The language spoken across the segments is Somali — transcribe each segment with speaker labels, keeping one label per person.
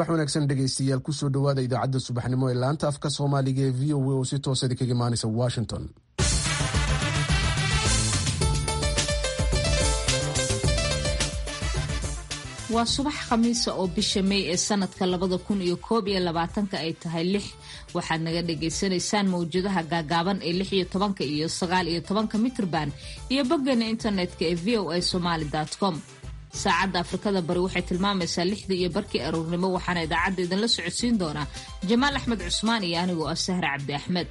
Speaker 1: subax wanaagsan dhegaystayaal kusoo dhowaada idaacadda subaxnimo ee laanta afka soomaaliga ee v o a oo si toosa idinkaga imaanaysa washington
Speaker 2: waa subax khamiisa oo bisha may ee sanadka labada kun iyo koob iyo labaatanka ay tahay lix waxaad naga dhagaysanaysaan mawjadaha gaagaaban ee lix iyo tobanka iyo sagaal iyo tobanka mitrban iyo boggeena internetka ee v o a somaali com saacadda afrikada bari waxay tilmaamaysaa lixdii iyo barkii aroornimo waxaana idaacadda idinla socodsiin doonaa jamaal axmed cusmaan iyo anigoo ah sahre cabdi axmed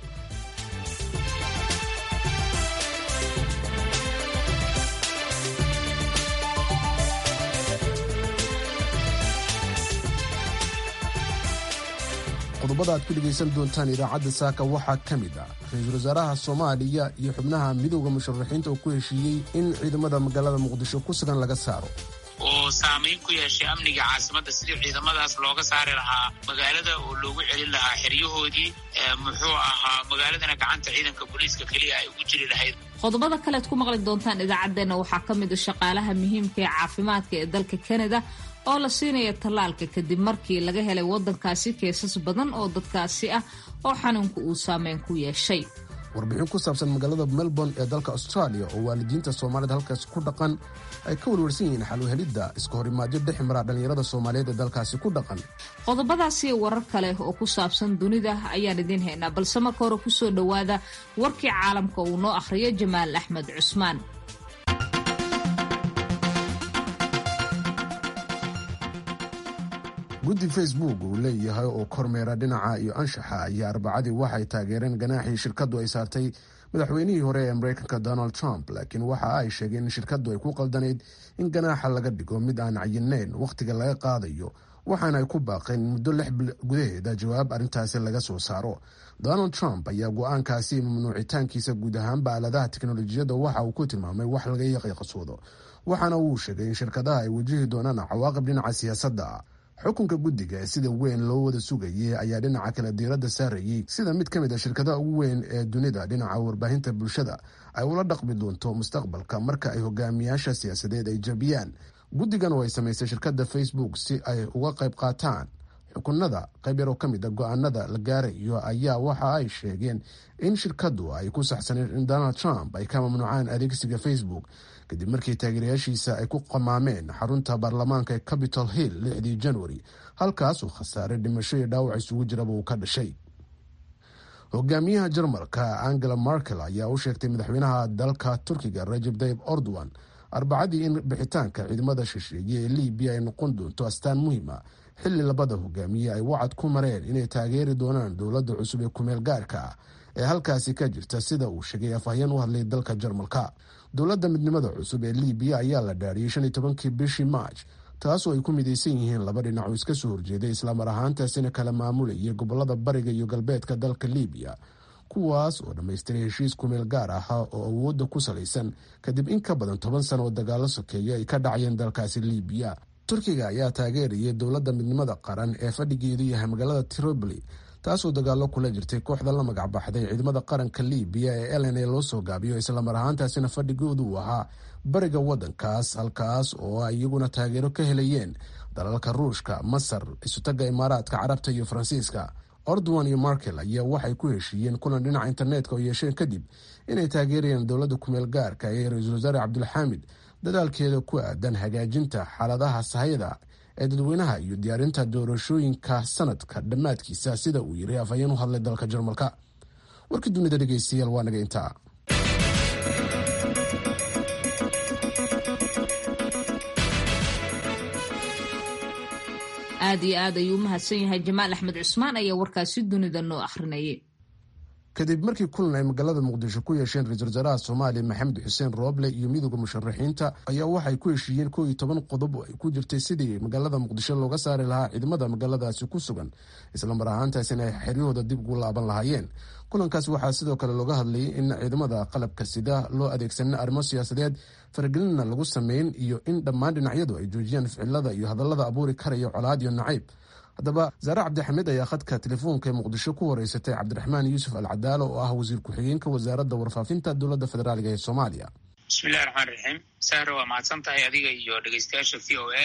Speaker 1: qodobada aad ku dhegaysan doontaan idaacadda saaka waxaa ka mid ah ra-iisul wasaaraha soomaaliya iyo xubnaha midowda musharaxiinta oo ku heshiiyey in ciidamada magaalada muqdisho ku sugan laga saaro
Speaker 3: oo saamayn ku yeeshay amniga caasimadda sidii ciidamadaas looga saari lahaa magaalada oo loogu celin lahaa xeryahoodii muxuu ahaa magaaladana gacanta ciidanka booliiska keliya ay ugu jiri lahayd
Speaker 2: qodobada kalead ku maqli doontaan idaacaddeenna waxaa ka mid a shaqaalaha muhiimka ee caafimaadka ee dalka kanada oo la siinaya tallaalka kadib markii laga helay waddankaasi keesas badan oo dadkaasi ah oo xanuunka uu saameyn ku yeeshay
Speaker 1: warbixin ku saabsan magaalada melbourne ee dalka australia oo waalidiinta soomaalida halkaasi ku dhaqan ay ka warwarsan yihiin xalwahelidda iska horimaadyo dhex mara dhallinyarada soomaaliyeed ee dalkaasi ku dhaqan
Speaker 2: qodobadaasiyo warar kale oo ku saabsan dunida ayaan idiin haynaa balse marka hore kusoo dhowaada warkii caalamka uu noo akhriyo jamaal axmed cusmaan
Speaker 1: guddi facebook uu leeyahay oo kormeera dhinaca iyo anshaxa ayaa arbacadii waxay taageereen ganaaxii shirkaddu ay saartay madaxweynihii hore ee mareykanka donald trump laakiin waxa ay sheegeen in shirkaddu ay ku qaldanayd in ganaaxa laga dhigo mid aan cayinayn wakhtiga laga qaadayo waxaana ay ku baaqeen muddo lix bil gudaheeda jawaab arrintaasi laga soo saaro donald trump ayaa go-aankaasi mamnuucitaankiisa guud ahaanba aaladaha teknolojiyadda waxa uu ku tilmaamay wax laga yaqiiqasoodo waxaana uu sheegay in shirkadaha ay wajihi doonaan cawaaqib dhinaca siyaasadda xukunka guddiga ee sida weyn loo wada sugayay ayaa dhinaca kale diiradda saarayay sida mid ka mid a shirkadaha ugu weyn ee dunida dhinaca warbaahinta bulshada ay ula dhaqmi doonto mustaqbalka marka ay hogaamiyaasha siyaasadeed ay jabiyaan guddigan oo ay samaysay shirkadda facebook si ay uga qayb qaataan xukunada qayb yaroo ka mid a go-aanada la gaarayo ayaa waxa ay sheegeen in shirkaddu ay ku saxsaneen in donald trump ay ka mamnuucaan adeegsiga facebook kadib markii taageerayaashiisa ay ku qamaameen xarunta baarlamaanka ee capitol hill lixdii januari halkaas uu khasaare dhimasho iyo dhaawac isugu jiraba uu ka dhashay hogaamiyaha jarmalka angela markel ayaa u sheegtay madaxweynaha dalka turkiga rajeb tayib ordowan arbacadii in bixitaanka ciidamada shisheeye ee libiya ay noqon doonto astaan muhiima xilli labada hogaamiye ay wacad ku mareen inay taageeri doonaan dowladda cusub ee kumeel gaarka ah ee halkaasi ka jirta sida uu sheegay afhayeen u hadlay dalka jarmalka dowladda midnimada cusub ee libiya ayaa la dhaariyey shan iyo tobankii bishii maaj taasoo ay ku midaysan yihiin laba dhinac oo iska soo horjeeday islamar ahaantaasina kala maamulayay gobolada bariga iyo galbeedka dalka libiya kuwaas oo dhammaystiray heshiis kumeel gaar ahaa oo awoodda ku salaysan kadib in ka badan toban sano oo dagaalo sokeeya ay ka dhacayeen dalkaasi libiya turkiga ayaa taageerayay dowladda midnimada qaran ee fadhigeedu yahay magaalada tripoli taasoo dagaalo kula jirtay kooxda la magac baxday ciidamada qaranka libiya ee elen ee loo soo gaabiyo islamar ahaantaasina fadhigoodu uu ahaa bariga wadankaas halkaas oo ay iyaguna taageero ka helayeen dalalka ruushka masar isutaga imaaraadka carabta iyo faransiiska ordowan iyo markel ayaa waxay ku heshiiyeen kulan dhinaca internetka oo yeesheen kadib inay taageerayaan dowladda kumeel gaarka ee ra-iisul wasaare cabdulxaamid dadaalkeeda ku aadan hagaajinta xaaladaha sahayada ee dadweynaha iyo diyaarinta doorashooyinka sanadka dhammaadkiisa sida uu yiri afhayeen u hadlay dalka jarmalka warkii dunida dhegeystayaal waa naga intaa
Speaker 2: aad iyo aad ayuu u mahadsan yahay jamaal axmed cusmaan ayaa warkaasi dunida noo akhrinayay
Speaker 1: kadib markii kulan ay magaalada muqdisho ku yeesheen ra-isul wasaaraha soomaaliya maxamed xuseen rooble iyo midooda musharaxiinta ayaa waxay ku heshiiyeen koo iyo toban qodob oo ay ku jirtay sidii magaalada muqdisho looga saari lahaa ciidamada magaaladaasi ku sugan islamar ahaantaasina ay xeryahooda dib ugu laaban lahaayeen kulankaas waxaa sidoo kale looga hadlayay in ciidamada qalabka sida loo adeegsanin arrimo siyaasadeed faragelinna lagu sameyn iyo in dhammaan dhinacyadu ay joojiyaan ficilada iyo hadallada abuuri karaya colaad iyo nacayb haddaba zaare cabdixamiid ayaa khadka telefoonka ee muqdisho ku horeysatay cabdiraxmaan yuusuf al cadaalo oo ah wasiir ku-xigeenka wasaaradda warfaafinta dowladda federaaliga ee soomaaliya
Speaker 3: bismillahi raxmaan raxiim sahro waa mahadsan tahay adiga iyo dhegeystayaasha v o a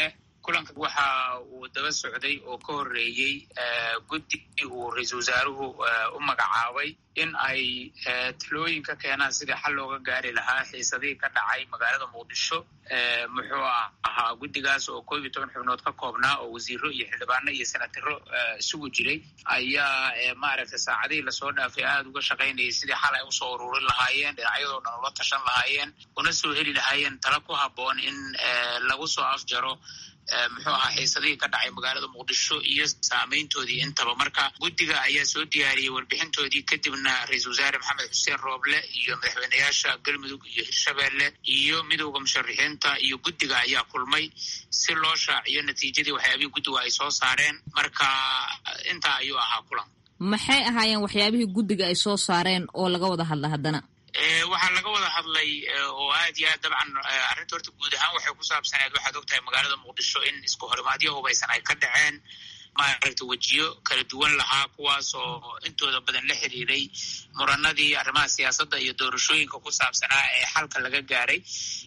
Speaker 3: kulanka waxa uu daba socday oo ka horreeyey guddi uu ra-iisul wasaaruhu u magacaabay in ay talooyin ka keenaan sidii xal looga gaari lahaa xiisadihii ka dhacay magaalada muqdisho muxuu ahaa guddigaas oo koob iyo toban xubnood ka koobnaa oo wasiiro iyo xildhibaano iyo senataro isugu jiray ayaa maaragtay saacadihii lasoo dhaafay aada uga shaqaynayay sidii xal ay usoo ururin lahaayeen dhinacyadoo dhan ula tashan lahaayeen una soo heli lahaayeen tala ku habboon in lagu soo afjaro muxuu ahaa xiisadihii ka dhacay magaalada muqdisho iyo saameyntoodii intaba marka guddiga ayaa soo diyaariyey warbixintoodii kadibna ra-iisul wasaare maxamed xuseen rooble iyo madaxweyneyaasha galmudug iyo hirshabeelle iyo midowda musharixiinta iyo guddiga ayaa kulmay si loo shaaciyo natiijadii waxyaabihii guddigu ay soo saareen marka intaa ayuu ahaa kulan
Speaker 2: maxay ahaayeen waxyaabihii guddiga ay soo saareen oo laga wada hadla haddana
Speaker 3: waxaa laga wada hadlay oo aad iyo aad dabcan arrinta horta guud ahaan waxay ku saabsaneed waxaad ogtahay magaalada muqdisho in isku horimaadyo hubaysan ay ka dhaceen maaragta wejiyo kala duwan lahaa kuwaas oo intooda badan la xiriiray muranadii arrimaha siyaasadda iyo doorashooyinka ku saabsanaa ee xalka laga gaaray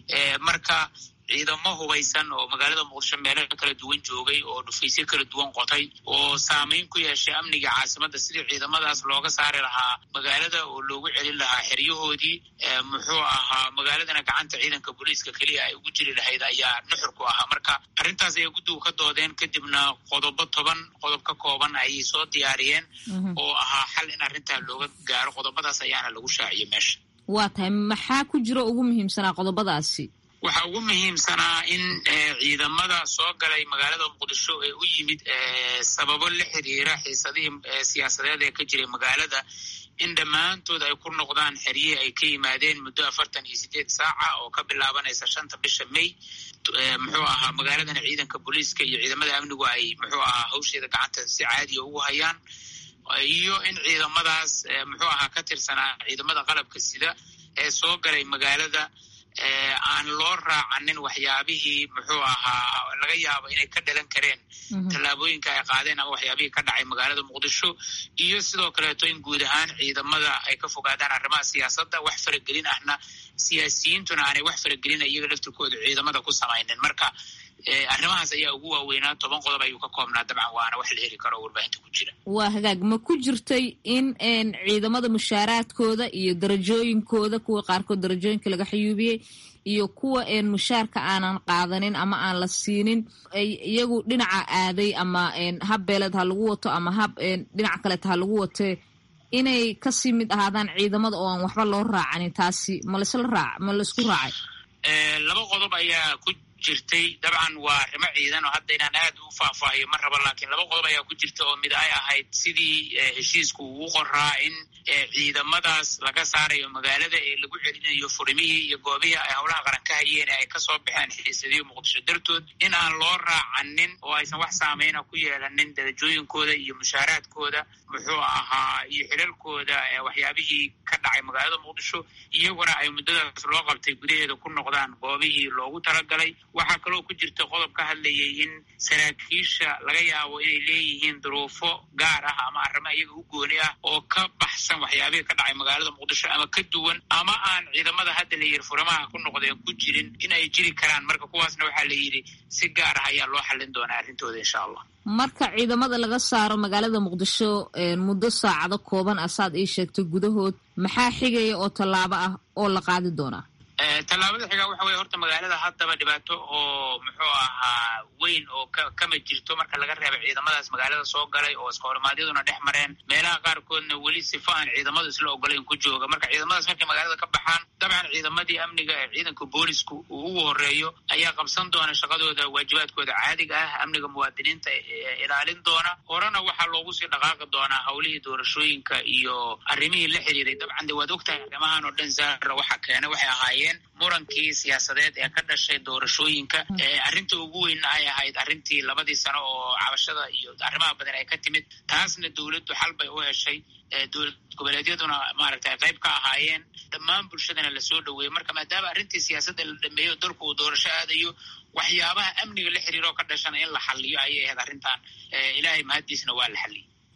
Speaker 3: marka ciidamo hubaysan oo magaalada muqdisho meelo kala duwan joogay oo dhufaysyo kala duwan qotay oo saameyn ku yeeshay amniga caasimadda sidii ciidamadaas looga saari lahaa magaalada oo loogu celin lahaa xeryahoodii muxuu ahaa magaaladana gacanta ciidanka booliiska keliya ay ugu jiri lahayd ayaa nuxur ku ahaa marka arrintaas ayay guddigu ka doodeen kadibna qodobo toban qodob ka kooban ayay soo diyaariyeen oo ahaa xal in arrintaa looga gaaro qodobadaas ayaana lagu shaaciyey meesha
Speaker 2: waa tahay maxaa ku jiro ugu muhiimsanaa qodobadaasi
Speaker 3: waxaa ugu muhiimsanaa in ciidamada soo galay magaalada muqdisho ee u yimid sababo la xiriira xiisadihii siyaasadeed ee ka jiray magaalada in dhammaantood ay ku noqdaan xeryihii ay ka yimaadeen muddo afartan iyo sideed saaca oo ka bilaabanaysa shanta bisha may muxuu ahaa magaaladana ciidanka booliiska iyo ciidamada amnigu ay muxuu ahaa hawsheeda gacanta si caadiya ugu hayaan iyo in ciidamadaas muxuu ahaa ka tirsanaa ciidamada qalabka sida ee soo galay magaalada aan loo raacanin waxyaabihii muxuu ahaa laga yaabo inay ka dhalan kareen tallaabooyinka ay qaadeen ama waxyaabihii ka dhacay magaalada muqdisho iyo sidoo kaleeto in guud ahaan ciidamada ay ka fogaadaan arrimaha siyaasadda wax faragelin ahna siyaasiyiintuna aanay wax faragelina iyaga laftirkooda ciidamada ku samaynin marka arrimahaas ayaa ugu waaweynaa toban qodob ayuu ka koobnaa dabcan waana wax la heli karo oo warbaahinta ku jira
Speaker 2: waa hagaag ma ku jirtay in ciidamada mushaaraadkooda iyo darajooyinkooda kuwa qaarkood darajooyinka laga xayuubiyey iyo kuwa mushaarka aanan qaadanin ama aan la siinin iyagu dhinaca aaday ama hab beeleed ha lagu wato ama hab dhinaca kaleeta ha lagu watee inay kasii mid ahaadaan ciidamada oo aan waxba loo raacanin taasi ma lasla raac ma laisku raacay
Speaker 3: laba qodob ayaa ku jirtay dabcan waa arrimo ciidan oo hadda inaan aad u faahfaahiyo ma raba laakiin laba qodob ayaa ku jirta oo mid ay ahayd sidii heshiisku uu qoraa in ciidamadaas laga saarayo magaalada ee lagu celinayo furimihii iyo goobihii ay howlaha qaran ka hayeen ay kasoo baxeen xiisadiyo muqdisho dartood in aan loo raacanin oo aysan wax saameyna ku yeelanin darajooyinkooda iyo mushaaraadkooda muxuu ahaa iyo xilalkooda waxyaabihii ka dhacay magaalada muqdisho iyaguna ay muddadaas loo qabtay gudaheeda ku noqdaan goobihii loogu talagalay waxaa kaloo ku jirta qodob ka hadlayay in saraakiisha laga yaabo inay leeyihiin duruufo gaar ah ama arrimo iyaga u gooni ah oo ka baxsan waxyaabihii ka dhacay magaalada muqdisho ama ka duwan ama aan ciidamada hadda la yidhi furimaha ku noqdeen ku jirin in ay jiri karaan marka kuwaasna waxaa la yidhi si gaar ah ayaa loo xallin doonaa arrintooda insha allah
Speaker 2: marka ciidamada laga saaro magaalada muqdisho muddo saacado kooban asaad ii sheegtay gudahood maxaa xigaya oo tallaabo ah oo la qaadi doonaa
Speaker 3: tallaabada xigaa waxa weye horta magaalada haddaba dhibaato oo muxuu ahaa weyn oo ka kama jirto marka laga reebay ciidamadaas magaalada soo galay oo iska horimaadyaduna dhex mareen meelaha qaarkoodna weli sifa aan ciidamadu isla ogolayn ku jooga marka ciidamadaas markay magaalada ka baxaan dabcan ciidamadii amniga ee ciidanka boolisku uu ugu horeeyo ayaa qabsan doona shaqadooda waajibaadkooda caadiga ah amniga muwaadiniinta ilaalin doona horena waxaa loogu sii dhaqaaqi doonaa howlihii doorashooyinka iyo arrimihii la xiriiray dabcan de waad ogtahay arrimahan oo dhan zaara waxa keenay waxay ahaayeen murankii siyaasadeed ee ka dhashay doorashooyinka arrinta ugu weynna ay ahayd arrintii labadii sano oo cabashada iyo arrimaha badan ay ka timid taasna dowladdu xal bay u heshay dowlad goboleedyaduna maaragtay qayb ka ahaayeen dhammaan bulshadana lasoo dhoweeyey marka maadaama arrintii siyaasadda la dhameeyo dalku uu doorasho aadayo waxyaabaha amniga la xiriiroo ka dhashana in la xaliyo ayay ahayd arrintan ilaahay mahaddiisna waa la xaliyey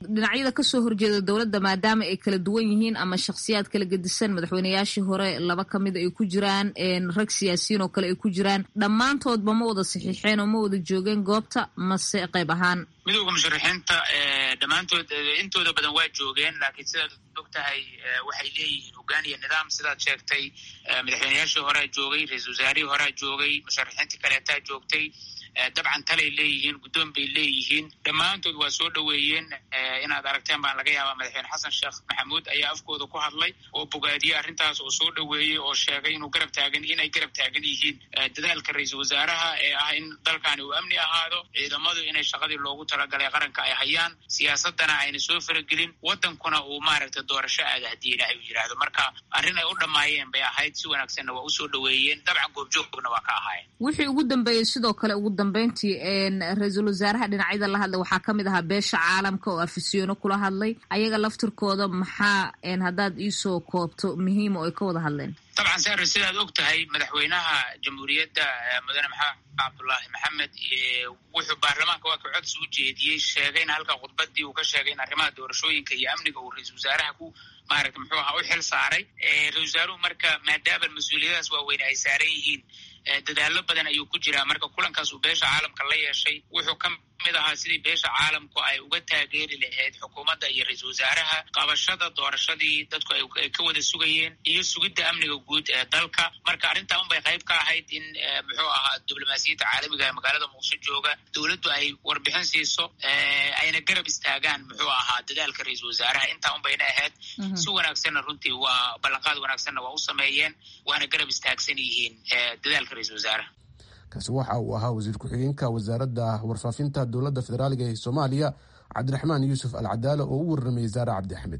Speaker 2: dhinacyada kasoo horjeeda dowladda maadaama ay kala duwan yihiin ama shakhsiyaad kala gedisan madaxweyneyaashii hore laba kamid ay ku jiraan rag siyaasiyiin oo kale ay ku jiraan dhammaantoodba ma wada saxiixeen oo ma wada joogeen goobta mase qayb ahaan
Speaker 3: midowda musharaxiinta dhammaantood intooda badan waa joogeen laakiin sidaad og tahay waxay leeyihiin hogaan iyo nidaam sidaad sheegtay madaxweyneyaashii horea joogay ra-isul wasaarihii horea joogay musharaxiintii kaleetaa joogtay dabcan talay leeyihiin guddoon bay leeyihiin dhammaantood waa soo dhoweeyeen inaad aragteen baan laga yaabaa madaxweyne xasan sheekh maxamuud ayaa afkooda ku hadlay oo bogaadiyey arrintaas oo soo dhoweeyey oo sheegay inuu garab taagan inay garab taagan yihiin dadaalka ra-iisul wasaaraha ee ah in dalkani uu amni ahaado ciidamadu inay shaqadii loogu talagalay qaranka ay hayaan siyaasadana ayna soo faragelin waddankuna uu maaragtay doorasho aada haddii ilaahay uu yidhaahdo marka arrin ay u dhammaayeen bay ahayd si wanaagsanna waa usoo dhoweeyeen dabcan goobjoogna waa ka ahaayeen
Speaker 2: wixii ugu dambeeyey sidoo kale ugu dambeyntii ra-iisul wasaaraha dhinacyada la hadlay waxaa kamid ahaa beesha caalamka oo afisyono kula hadlay ayaga laftirkooda maxaa haddaad iisoo koobto muhiima oo ay ka wada hadleen
Speaker 3: dabcan sare sidaad og tahay madaxweynaha jamhuuriyadda mudane maxamed cabdullaahi maxamed wuxuu baarlamaanka waa ka codsi u jeediyey sheegayna halka khudbadii uu ka sheegay in arrimaha doorashooyinka iyo amniga uu ra-isul wasaaraha ku maaragta muxuu ahaa u xil saaray ra-isul wasaaruhu marka maadaama mas-uuliyadahaas waaweyne ay saaran yihiin dadaalo badan ayuu ku jiraa marka kulankaas uu beesha caalamka la yeeshay wuxuu ka mid ahaa sidii beesha caalamku ay uga taageeri lahayd xukuumadda iyo ra-isul wasaaraha qabashada doorashadii dadku ay ka wada sugayeen iyo sugidda amniga guud ee dalka marka arrintaa unbay qayb ka ahayd in muxuu ahaa diblomaasiyadda caalamiga ee magaalada muqdisho jooga dowladdu ay warbixin siiso ayna garab istaagaan muxuu ahaa dadaalka ra-isul wasaaraha intaa unbayna ahayd si wanaagsanna runtii waa ballanqaad wanaagsanna waa u sameeyeen waana garab istaagsan yihiin dadaalka ra-isul wasaaraha
Speaker 1: kaasi waxa uu ahaa wasiir ku-xigeenka wasaaradda warfaafinta dowladda federaaliga ee soomaaliya cabdiraxmaan yuusuf al cadaala oo u warramayay saare cabdi axmed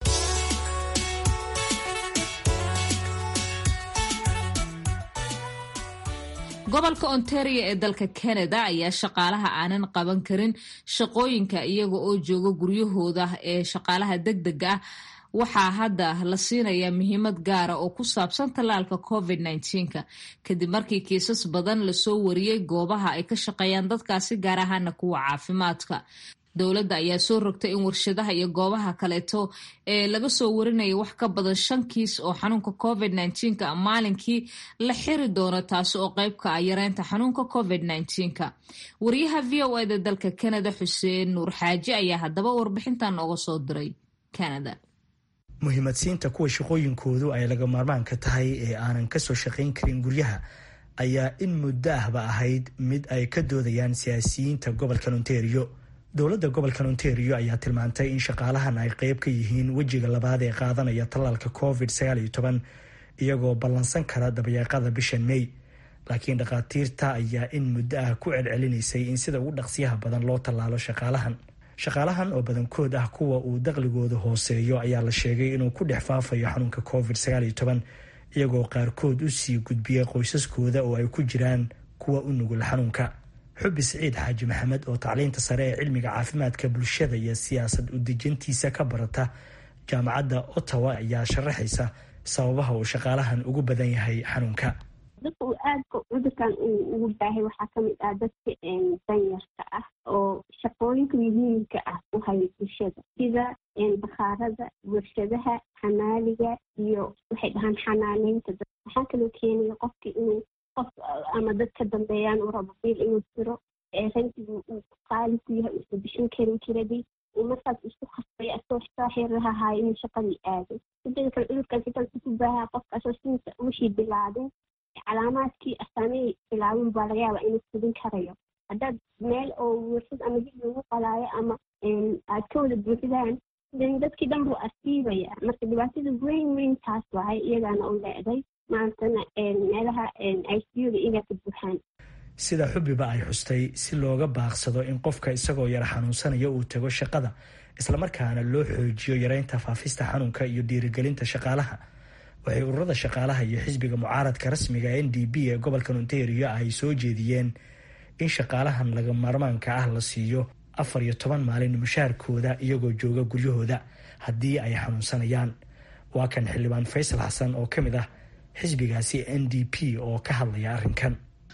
Speaker 2: gobolka ontario ee dalka canada ayaa shaqaalaha aanan qaban karin shaqooyinka iyaga oo jooga guryahooda ee shaqaalaha deg dega ah waxaa hadda la siinayaa muhiimad gaara oo ku saabsan tallaalka covid nka kadib markii kiisas badan lasoo wariyey goobaha ay ka shaqeeyaan dadkaasi gaar ahaana kuwa caafimaadka dowladda ayaa soo rogtay in warshadaha iyo goobaha kaleeto ee laga soo warinaya wax ka badan shan kiis oo xanuunka covid nka maalinkii la xiri doono taasi oo qayb ka ah yareynta xanuunka covid nka wariyaha v o eda dalka canada xuseen nuur xaaji ayaa haddaba warbixintan nooga soo diray canada
Speaker 4: muhiimadsiinta kuwa shaqooyinkoodu ay laga maarmaanka tahay ee aanan kasoo shaqayn karin guryaha ayaa in muddo ahba ahayd mid ay ka doodayaan siyaasiyiinta gobolkan ontario dowladda gobolkan ontario ayaa tilmaantay in shaqaalahan ay qeyb ka yihiin wejiga labaad ee qaadanaya tallaalka covid iyagoo ballansan kara dabayaaqada bishan may laakiin dhakhaatiirta ayaa in muddo ah ku celcelinaysay in sida ugu dhaqsiyaha badan loo tallaalo shaqaalahan shaqaalahan oo badankood ah kuwa uu daqligooda hooseeyo ayaa la sheegay inuu ku dhex faafayo xanuunka covid iyagoo qaarkood u sii gudbiya qoysaskooda oo ay ku jiraan kuwa u nugul xanuunka xubi siciid xaaji maxamed oo tacliinta sare ee cilmiga caafimaadka bulshada iyo siyaasad udejintiisa ka barata jaamacadda ottawa ayaa sharaxaysa sababaha uu shaqaalahan ugu badan yahay xanuunka
Speaker 5: dadka uu aadka cudurkan uu ugu baahay waxaa kamid ah dadka danyarka ah oo shaqooyinka muhiimka ah u haya bulshada sida bakhaarada warshadaha xamaaliga iyo waxay dhahaan xanaaneynta dad waxaa kaloo keenaya qofka inuu qof ama dad ka dambeeyaan uu rabo biil inuu jiro rankigu uu qaali ku yahay uusa bixin karin kiradii uu markaas isku khasbay asoo saaxiraha haayo inuu shaqadii aado sidada kale cudurkaas intaas ku baahaa qofka asoo sinta wixii bilaabin calaamaadkii asaamihii bilaabin baa laga yaabaa inuu fudin karayo haddaad meel oo warshad ama dib lagu qalaayo ama aad ka wada buuxdaan dadkii dhan buu asiibaya marka dhibaatada weyn weyn taas wahay iyagaana u leeday maantana meelaha icuda inaa ka buuxaan
Speaker 4: sida xubiba ay xustay si looga baaqsado in qofka isagoo yara xanuunsanaya uu tago shaqada islamarkaana loo xoojiyo yareynta faafista xanuunka iyo dhiirigelinta shaqaalaha waxay ururada shaqaalaha iyo xisbiga mucaaradka rasmiga n d b ee gobolkan ontario ay soo jeediyeen in shaqaalahan laga maarmaanka ah la siiyo afar iyo toban maalin mushaarkooda iyagoo jooga guryahooda haddii ay xanuunsanayaan waa kan xildhibaan faysal xasan oo ka mid ah xisbigaasi n d p oo ka hadlaya arrinkan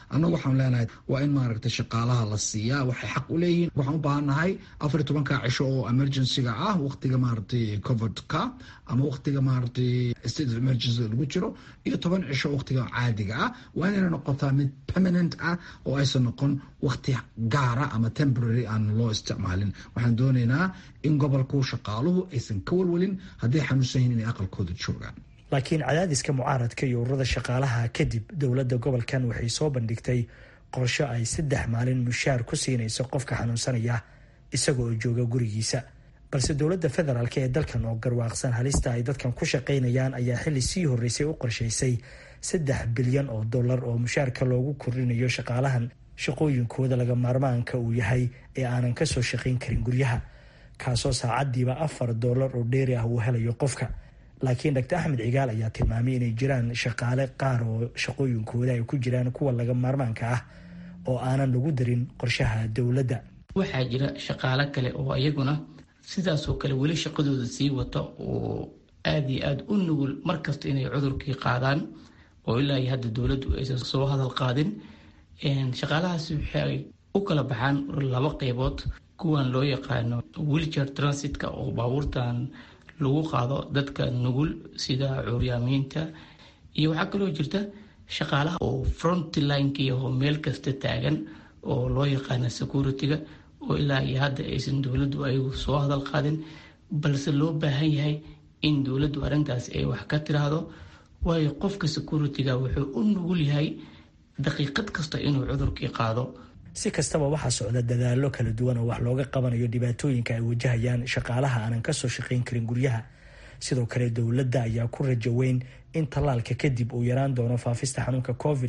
Speaker 6: annagu waxaan leenahay waa in maaragtay shaqaalaha la siiyaa waxay xaq u leeyihiin waxaan u baahannahay afar iyo tobanka cisho oo emergencyga ah waqtiga maaragtay covidka ama waqtiga maaragtay state of emergency lagu jiro iyo toban cisho waqtiga caadiga ah waa inayna noqotaa mid permanent ah oo aysan noqon waqti gaara ama temporary aan loo isticmaalin waxaan doonaynaa in gobolku shaqaaluhu aysan ka walwalin hadday xanuunsan yihin inay aqalkooda joogaan
Speaker 4: laakiin cadaadiska mucaaradka iyo ururada shaqaalaha kadib dowladda gobolkan waxay soo bandhigtay qorsho ay saddex maalin mushaar ku siinayso qofka xanuunsanaya isaga oo jooga gurigiisa balse dowladda federaalk ee dalkan oo garwaaqsan halista ay dadkan ku shaqaynayaan ayaa xili sii horreysay u qorshaysay saddex bilyan oo dollar oo mushaarka loogu kordhinayo shaqaalahan shaqooyinkooda laga maarmaanka uu yahay ee aanan kasoo shaqayn karin guryaha kaasoo saacadiiba afar dollar oo dheeri ah uu helayo qofka laakiin dr axmed cigaal ayaa tilmaamay inay jiraan shaqaale qaar oo shaqooyinkooda ay ku jiraan kuwa laga maarmaanka ah oo aanan lagu darin qorshaha dowladda
Speaker 7: waxaa jira shaqaale kale oo iyaguna sidaasoo kale weli shaqadooda sii wata oo aada iyo aada u nugul markasta inay cudurkii qaadaan oo ilaa iyo hadda dowladdu aysan soo hadal qaadin shaqaalahaasi waxay u kala baxaan laba qeybood kuwan loo yaqaano wilcher transitka oo baabuurtan lagu qaado dadka nugul sida curyaamiinta iyo waxaa kaloo jirta shaqaalaha oo frontlinekaiho meel kasta taagan oo loo yaqaana security-ga oo ilaa iyo hadda aysan dowladdu ayagu soo hadal qaadin balse loo baahan yahay in dowladdu arrintaas ay wax ka tiraahdo waayo qofka security-ga wuxuu u nugul yahay daqiiqad kasta inuu cudurkii qaado
Speaker 4: si kastaba waxaa socda dadaallo kala duwan oo wax looga qabanayo dhibaatooyinka ay wajahayaan shaqaalaha aanan kasoo shaqayn karin guryaha sidoo kale dowladda ayaa ku rajo weyn in tallaalka kadib uu yaraan doono faafista xanuunka covid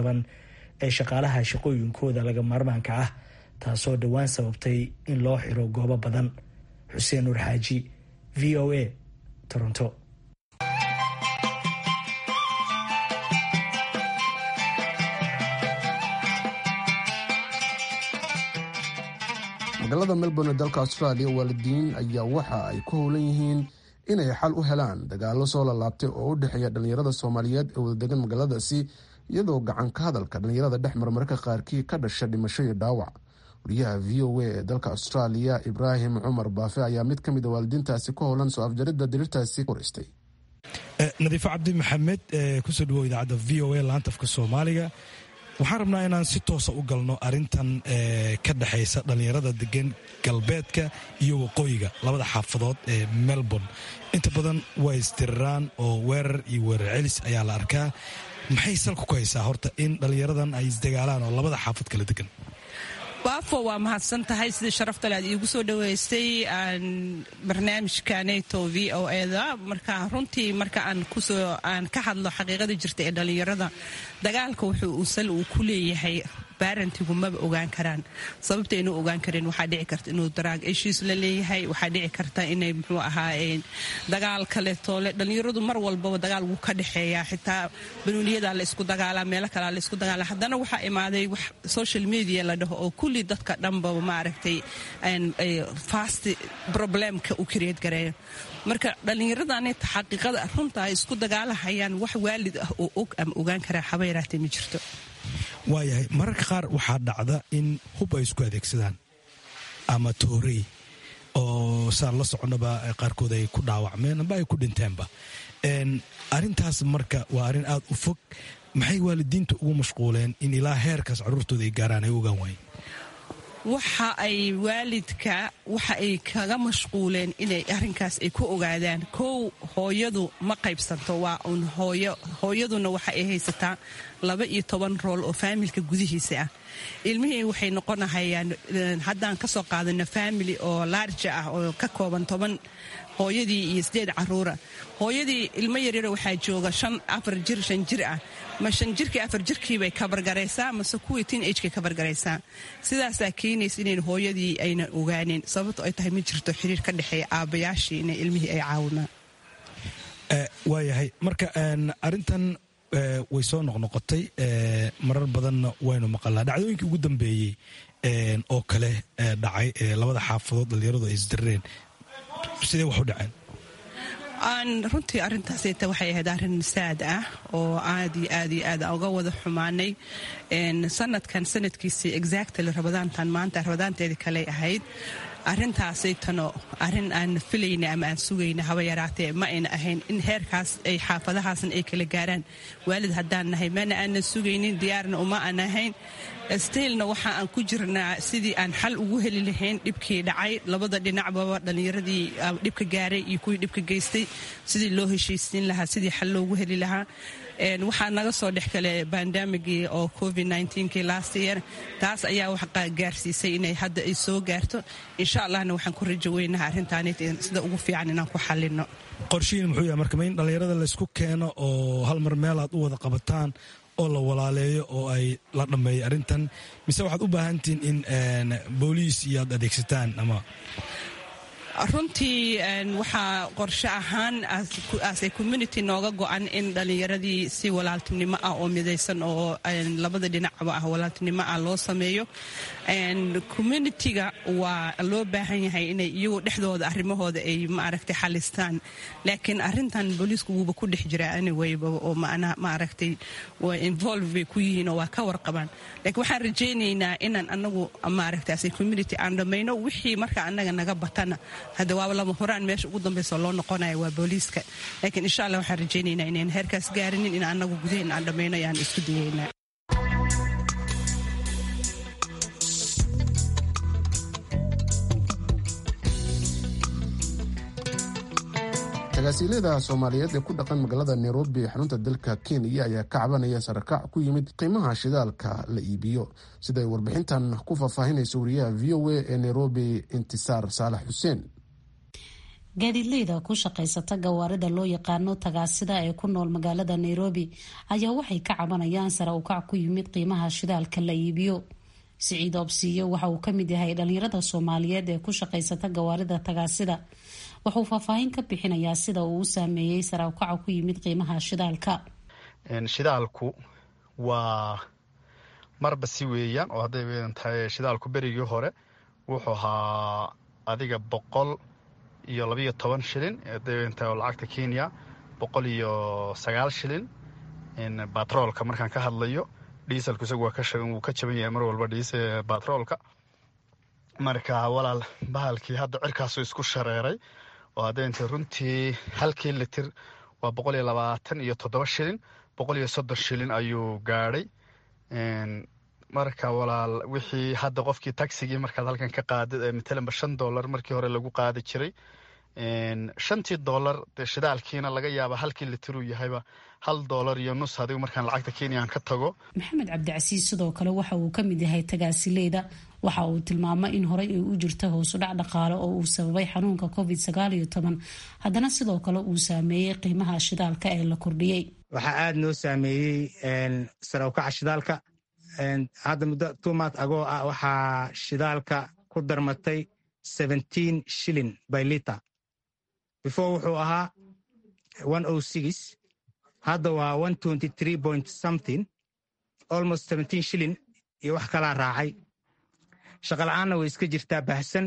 Speaker 4: ee shaqaalaha shaqooyinkooda laga maarmaanka ah taasoo dhowaan sababtay in loo xiro goobo badan xuseen nuur xaaji v o a toronto
Speaker 1: magaalada melbourne ee dalka australia waalidiin ayaa waxa ay ku howlan yihiin inay xal u helaan dagaalo soo lalaabtay oo u dhexeeya dhallinyarada soomaaliyeed ee wadadegan magaaladaasi iyadoo gacan ka hadalka dhallinyarada dhex marmarka qaarkii ka dhasha dhimasho iyo dhaawac wariyaha v o a ee dalka australia ibraahim cumar baafe ayaa mid ka mid a waalidiintaasi ku howlan soo afjaridda diriirtaasi horeystay
Speaker 8: nadiifo cabdi maxamed kusoo dhawow idaacadda v o a laantafka soomaaliga waxaan rabnaa inaan si toosa u galno arintan ka dhexaysa dhallinyarada degan galbeedka iyo waqooyiga labada xaafadood ee melbourne inta badan waa isdiriraan oo weerar iyo weerar celis ayaa la arkaa maxay salka ku haysaa horta in dhallinyaradan ay isdagaalaan oo labada xaafad kala degan
Speaker 9: waafo waa mahadsan tahay sidii sharaftale aad iigu soo dhaweystay barnaamijka nato v o eda marka runtii marka aan kusoo aan ka hadlo xaqiiqada jirta ee dhallinyarada dagaalka wuxuu uu sal uu ku leeyahay barantigu maba ogaan karaan sababta inuu ogaan karin waxaa dhici karta inuu daraag eshiis la leeyahay waxaa dhici karta inay muxuu ahaa dagaal kaletoole dhallinyaradu mar walbaba dagaal wuu ka dhexeeyaa xitaa banuuniyadaa la isku dagaalaa meelo kalea la isku dagaala haddana waxaa imaaday wax social media la dhaho oo kulli dadka dhanbaba maaragtay fast problemka u kareed gareeyo marka dhallinyaradani xaqiiqada runta ay isku dagaalahayaan wax waalid ah oo og ama ogaan karaa haba yaraatee ma jirto
Speaker 8: waayahay mararka qaar waxaa dhacda in hub ay isku adeegsadaan ama toorey oo saan la soconaba qaarkood ay ku dhaawacmeen amba ay ku dhinteenba arintaas marka waa arrin aada u fog maxay waalidiinta ugu mashquuleen in ilaa heerkaas caruurtooda ay gaaraan ay ogaan waayeen
Speaker 9: waxa ay waalidka waxa ay kaga mashquuleen inay arrinkaas ay ku ogaadaan kow hooyadu ma qaybsanto waa uun hooyo hooyaduna waxa ay haysataa laba iyo toban rool oo faamilka gudihiisa ah ilmihii waxay noqonahayaan haddaan kasoo qaadano faamili oo laarja ah oo ka kooban toban hooyadii iyo sideed caruura hooyadii ilmo yaryaro waxaa jooga shan afar jir shan jir ah ma shan jirkii afar jirkiibay kabargaraysaa mase kuwii tin agekay kabargaraysaa sidaasaa keenaysa inayn hooyadii ayna ogaanin sababto ay tahay ma jirto xiriir ka dhexeeya aabbayaashii inay ilmihii ay caawimaan
Speaker 8: waayahay marka arintan way soo noqnoqotay marar badanna waynu maqalnaa dhacdooyinkii ugu dambeeyey oo kale dhacay labada xaafadood dhallinyaradu ay isdirreen sidee wax u dhaceen
Speaker 9: runtii arintaasita waxay ahayd arin saad ah oo aad iyo aad iyo aad uga wada xumaanay sanadkan sanadkiisii exactly rabadaantan maanta rabadaanteedii kaley ahayd arintaasaytano arin aan filayna ama aan sugayna haba yaraatee ma ayna ahayn in heerkaas ay xaafadahaasna ay kala gaaraan waalid haddaan nahay mana aanan sugaynin diyaarna uma aan ahayn stiilna waxa aan ku jirnaa sidii aan xal ugu heli lahayn dhibkii dhacay labada dhinacbaba dhallinyaradii dhibka gaaray iyo kuwii dhibka geystay sidii loo heshiisiin lahaa sidii xal loogu heli lahaa waxaa naga soo dhex kale bandamigii oo covid kii last year taas ayaa wax gaarsiisay inay hadda ay soo gaarto insha allahna waxaan ku rajo weynaha arrintaan sida ugu fiican inaan ku xalino
Speaker 8: qorshihiin muxuu yahay marka ma in dhallinyarada laysku keeno oo hal mar meel aad u wada qabataan oo la walaaleeyo oo ay la dhammeeyo arrintan mise waxaad u baahantihiin in booliis iyo aad adeegsataan ama
Speaker 9: runtii waxaa qorshe ahaan ase community nooga go-an in dhallinyaradii si walaaltinimo ah oo midaysan oo labada dhinacba ah walaaltinimo ah loo sameeyo communitiga waa loo baahan yahay inay iyagu dhexdooda arrimahooda ay maaragtay xalistaan laakiin arintan booliisku wuuba ku dhex jiraa anywayba oo macnaha maaragtay waa involve bay ku yihiin oo waa ka warqabaan laakiin waxaan rajaynaynaa inaan anagu maaragtay ase community aan dhammayno wixii marka annaga naga batana hadda waaba lama horaan meesha ugu dambaysa loo noqonayo waa booliiska laakiin insha allah waxaan rajaynaynaa inayn heerkaas gaarinin in annagu gudaheen aan dhammayno ayaan isku dayaynaa
Speaker 1: tagaasiilyada soomaaliyeed ee ku dhaqan magaalada nairobi ee xarunta dalka kenya ayaa ka cabanaya sarakac ku yimid qiimaha shidaalka la iibiyo siday warbixintan ku faahfaahinayso wariyaha v o a ee nairobi intisaar saalax xuseen
Speaker 10: gaadiidleyda ku shaqaysata gawaarida loo yaqaano tagaasida ee ku nool magaalada nairobi ayaa waxay ka cabanayaan sare ukac ku yimid qiimaha shidaalka la iibiyo siciid obsiyo waxa uu kamid yahay dhalinyarada soomaaliyeed ee ku shaqaysata gawaarida tagaasida wuxuu faahfaahin ka bixinayaa sida uu u saameeyey sare ukaca ku yimid qiimaha shidaalka
Speaker 11: shidaalku waa marba si weeyaan oo hadday weedan tahay shidaalku berigii hore wuxuu ahaa adiga boqol iyo labiiyo toban shilin hadday weedan tahay oo lacagta kenya boqol iyo sagaal shilin batroolka markaan ka hadlayo diiselku isagu waa wuu ka jaban yahay mar walba dhiise batroolka marka walaal bahalkii hadda cirkaasuu isku shareeray oo haddaynta runtii halkii litir waa boqol iyo labaatan iyo toddoba shilin boqol iyo soddon shilin ayuu gaadhay marka walaal wixii hadda qofkii tagsigii markaad halkan ka qaadid matalanba shan dollar markii hore lagu qaadi jiray shantii dollar dee shidaalkiina laga yaaba halkii litiruu yahayba hal dollar iyo nus adigu markaan lacagta kenya aan ka tago
Speaker 10: maxamed cabdicasiis sidoo kale waxa uu ka mid yahay tagaasileyda waxa uu tilmaamay in horey ay u jirta hoosudhac dhaqaale oo uu sababay xanuunka covid sagaal iyo toban haddana sidoo kale uu saameeyey qiimaha shidaalka ee la kordhiyey
Speaker 12: waxaa aada noo saameeyey sare ukaca shidaalka hadda muddo tumat agoo ah waxaa shidaalka ku darmatay seventeen shilin by liter before wuxuu ahaa one o six hadda waa one twenty three point something almost seventeen shilin iyo wax kalaa raacay shaqala-aanna way iska jirtaa baahsan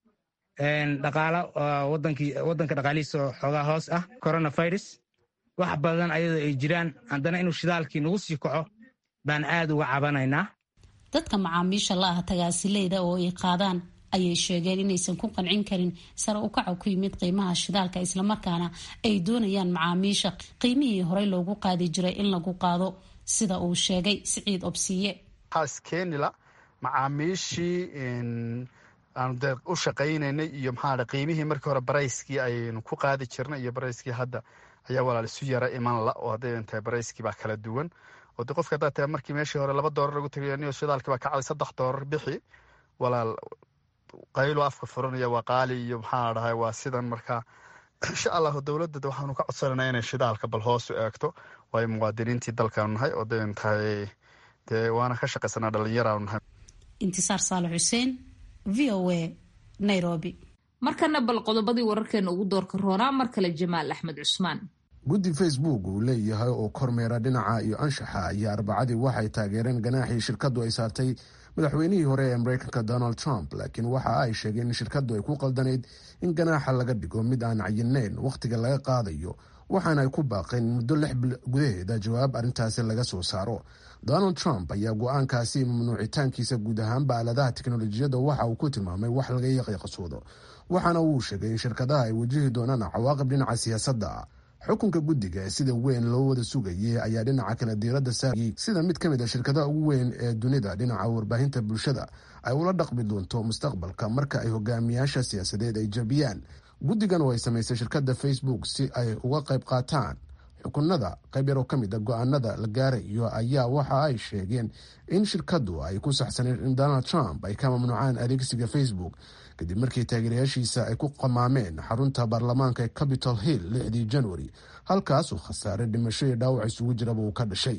Speaker 12: dhaqaalo waddanka dhaqaalihiisa xoogaa hoos ah coronavirus wax badan ayadoo ay jiraan haddana inuu shidaalkii nagu sii kaco baan aad uga cabanaynaa
Speaker 10: dadka macaamiisha la ah tagaasileyda oo ay qaadaan ayay sheegeen inaysan ku qancin karin sare ukaca ku yimid qiimaha shidaalka islamarkaana ay doonayaan macaamiisha qiimihii horey loogu qaadi jiray in lagu qaado sida uu sheegay siciid obsiye
Speaker 11: kenila macaamiishii aanu dee u shaqaynaynay iyo maxaa qiimihii markii hore barayskii aynu ku qaadi jirnay iyo barayskii hadda ayaa walaal isu yara iman la oo hadday tahay barayskii baa kala duwan oo de qofka haddaa tahay markii meeshii hore laba doolar lagu tagay niyo shidaalkii baa kacday saddex doolar bixi walaal qaylo afka furanaya waa qaali iyo maxaa dhahay waa sidan markaa insha allahu dowladda waxaanu ka codsananaa inay shidaalka bal hoos u eegto waayo muwaadiniintii dalkaanu nahay oo dayn tahay dee waana ka shaqaysanaa dhalinyaraanu nahay
Speaker 10: intisaar saale xuseen v o a nairobi
Speaker 2: markana bal qodobadii wararkeena ugu doorka roonaa mar kale jamaal axmed cusmaan
Speaker 1: guddi facebook uu leeyahay oo kormeera dhinaca iyo anshaxa ayaa arbacadii waxay taageereen ganaaxii shirkadu ay saartay madaxweynihii hore ee mareykanka donald trump laakiin waxa ay sheegeen in shirkadu ay ku qaldanayd in ganaaxa laga dhigo mid aan cayinayn wakhtiga laga qaadayo waxaana ay ku baaqeen muddo lix bil gudaheeda jawaab arrintaasi laga soo saaro donald trump ayaa go-aankaasi mamnuucitaankiisa guud ahaanba aaladaha teknolojiyadda waxa uu ku tilmaamay wax laga yaqiiqasoodo waxaana uu sheegay in shirkadaha ay wajihi doonaan cawaaqib dhinaca siyaasadda xukunka guddiga ee sida weyn loo wada sugayay ayaa dhinaca kale diiradda saarayay sida mid ka mid a shirkadaha ugu weyn ee dunida dhinaca warbaahinta bulshada ay ula dhaqmi doonto mustaqbalka marka ay hogaamiyaasha siyaasadeed ay jabiyaan guddigan oo ay samaysay shirkadda facebook si ay uga qayb qaataan xukunada qayb yaroo ka mid a go-aanada la gaarayo ayaa waxa ay sheegeen in shirkadu ay ku saxsaneen in donald trump ay ka mamnuucaan adeegsiga facebook kadib markii taageerayaashiisa ay ku qamaameen xarunta baarlamaanka ee capitol hill lixdii january halkaasuu khasaare dhimasho iyo dhaawac isugu jiraba uu ka dhashay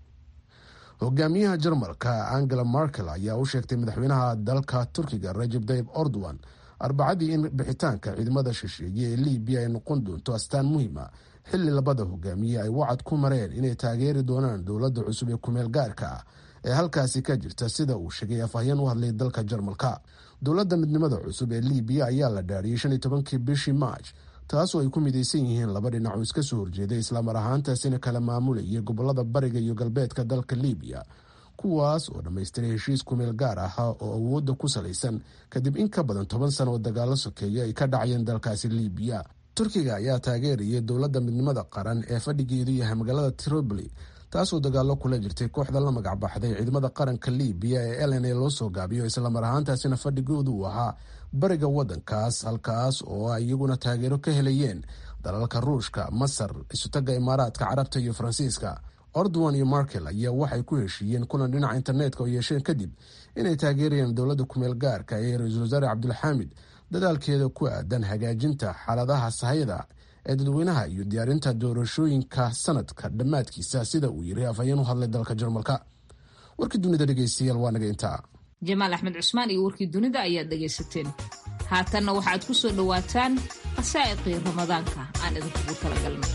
Speaker 1: hogaamiyaha jarmalka angela markel ayaa u sheegtay madaxweynaha dalka turkiga rajab tayib ordowan arbacadii in bixitaanka ciidamada shisheeye ee libiya ay noqon doonto astaan muhiima xilli labada hogaamiye ay wacad ku mareen inay taageeri doonaan dowladda cusub ee kumeel gaarka ah ee halkaasi ka jirta sida uu sheegay afhayeen u hadlay dalka jarmalka dowladda midnimada cusub ee libiya ayaa la dhaariyay shan iyo tobankii bishii march taasoo ay ku midaysan yihiin laba dhinac oo iska soo horjeeday islamar ahaantaasina kala maamulayay gobolada bariga iyo galbeedka dalka libiya kuwaas oo dhammaystiray heshiis kumeel gaar ahaa oo awoodda ku salaysan kadib in ka badan toban sano oo dagaalo sokeeya ay ka dhacayeen dalkaasi libiya turkiga ayaa taageerayay dowladda midnimada qaran ee fadhigeedu yahay magaalada tripoli taasoo dagaalo kula jirtay kooxda la magac baxday ciidamada qaranka libiya ee elen ee loo soo gaabiyo islamar ahaantaasina fadhigoodu uu ahaa bariga wadankaas halkaas oo ay iyaguna taageero ka helayeen dalalka ruushka masar isutaga imaaraadka carabta iyo faransiiska ordowan iyo markel ayaa waxay ku heshiiyeen kulan dhinaca internetka oo yeesheen kadib inay taageerayaan dowladda kumeel gaarka ee ra-iisul wasaare cabdulxaamid dadaalkeeda ku aadan hagaajinta xaaladaha sahayada ee dadweynaha iyo diyaarinta doorashooyinka sanadka dhammaadkiisa sida uu yiri afhayeen u hadlay dalka jarmalka warkii dunida dhegeystayaal waa naga intaa
Speaker 2: jamaal axmed cusmaan iyo warkii dunida ayaad dhegaysateen haatanna waxaad ku soo dhowaataan qasaa'iqii ramadaanka aan idinkugu talagalnay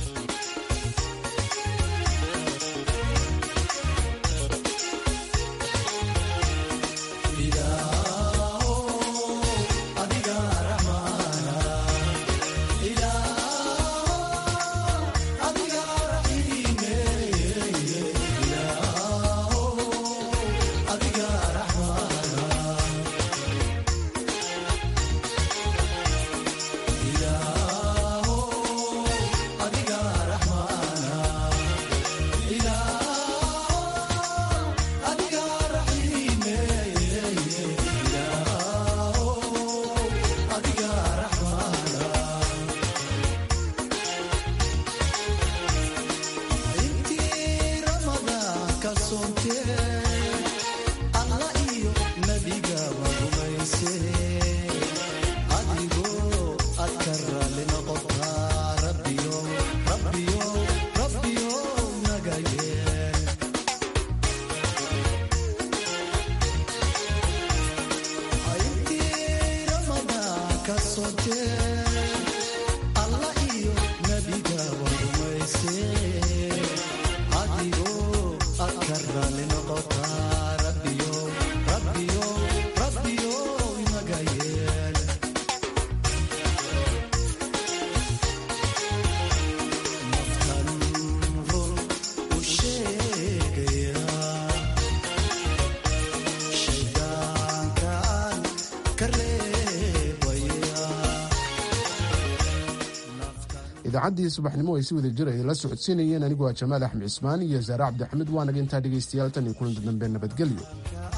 Speaker 1: idaacaddii subaxnimo ay si wada jir ay la socodsiinayeen anigu waa jamaal axmed cismaan iyo saare cabdixamed waanaga intaa dhegaystayaal tan iyo kulanti dambe nabadgelyo